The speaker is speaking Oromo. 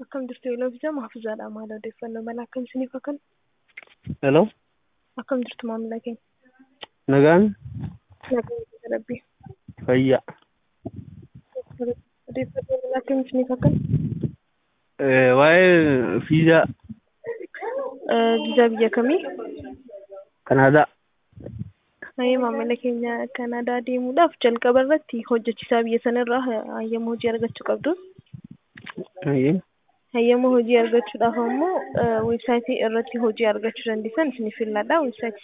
Akkam jirtu Yeeloofisaa Mahfuuzaadha. Maal odeeffannoo mala akkam isiniif akkan? Hello, Akkam jirtu maamila keenya? nagaan Nagaa rabbii. fayyaa. Odeeffannoo mala akkam isiniif akkan? Eh, Waa'ee fiizaa Viizaa biyya kamii? Kanaadaa. Hayyee maamila keenya Kanaadaa deemuudhaaf jalqaba irratti hojjechiisaa biyya sanarraa hayyama hojii argachuu qabdu. Hayyee. Hayyama hojii argachuudhaaf ammoo weebsaayitii irratti hojii argachuu dandeessan isiniif filadha. Weebsaayitii